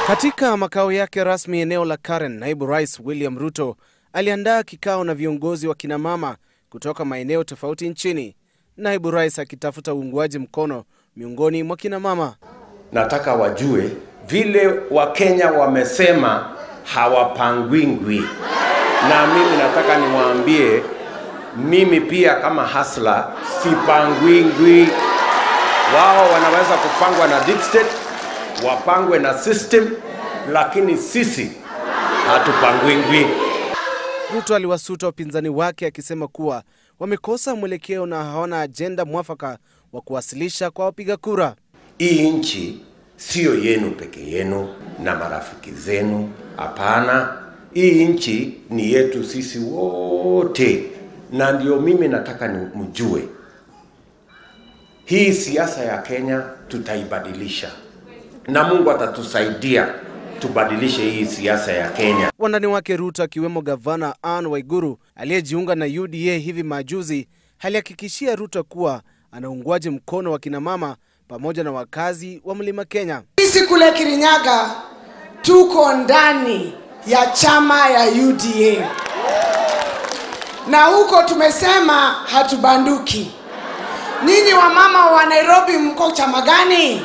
Katika makao yake rasmi eneo la Karen, naibu rais William Ruto aliandaa kikao na viongozi wa kinamama kutoka maeneo tofauti nchini, naibu rais akitafuta uungwaji mkono miongoni mwa kinamama. Nataka wajue vile Wakenya wamesema hawapangwingwi, na mimi nataka niwaambie, mimi pia kama hasla sipangwingwi. Wao wanaweza kupangwa na deep state, wapangwe na system, lakini sisi hatupangwingwi. Ruto aliwasuta wapinzani wake akisema kuwa wamekosa mwelekeo na hawana ajenda mwafaka wa kuwasilisha kwa wapiga kura. Hii nchi siyo yenu peke yenu na marafiki zenu, hapana. Hii nchi ni yetu sisi wote, na ndio mimi nataka ni mjue hii siasa ya Kenya tutaibadilisha, na Mungu atatusaidia tubadilishe hii siasa ya Kenya. Wandani wake Ruto akiwemo gavana Anne Waiguru aliyejiunga na UDA hivi majuzi alihakikishia Ruto kuwa ana uungwaji mkono wa kinamama pamoja na wakazi wa Mlima Kenya. Sisi kule Kirinyaga tuko ndani ya chama ya UDA na huko tumesema hatubanduki. Nyinyi wamama wa Nairobi mko chama gani?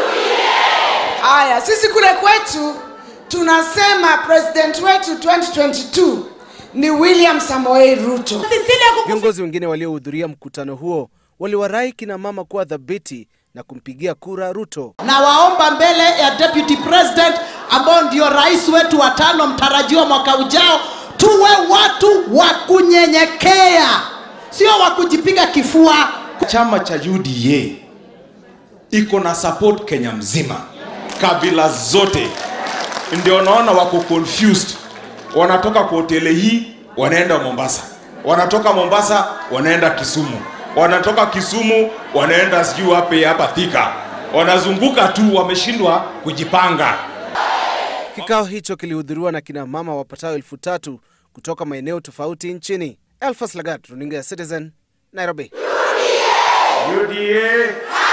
Haya, sisi kule kwetu tunasema president wetu 2022 ni William Samoei Ruto. Viongozi wengine waliohudhuria mkutano huo waliwarai kina mama kuwa dhabiti na kumpigia kura Ruto. na waomba mbele ya deputy president ambao ndio rais wetu wa tano mtarajiwa mwaka ujao, tuwe watu wa kunyenyekea, sio wa kujipiga kifua. Chama cha UDA iko na support Kenya mzima, kabila zote, ndio naona wako confused. Wanatoka kwa hoteli hii wanaenda Mombasa, wanatoka Mombasa wanaenda Kisumu, wanatoka Kisumu wanaenda sijui wapi hapa Thika, wanazunguka tu, wameshindwa kujipanga. Kikao hicho kilihudhuriwa na kina mama wapatao elfu tatu kutoka maeneo tofauti nchini. Elfas Lagat, runinga ya Citizen, Nairobi. UDA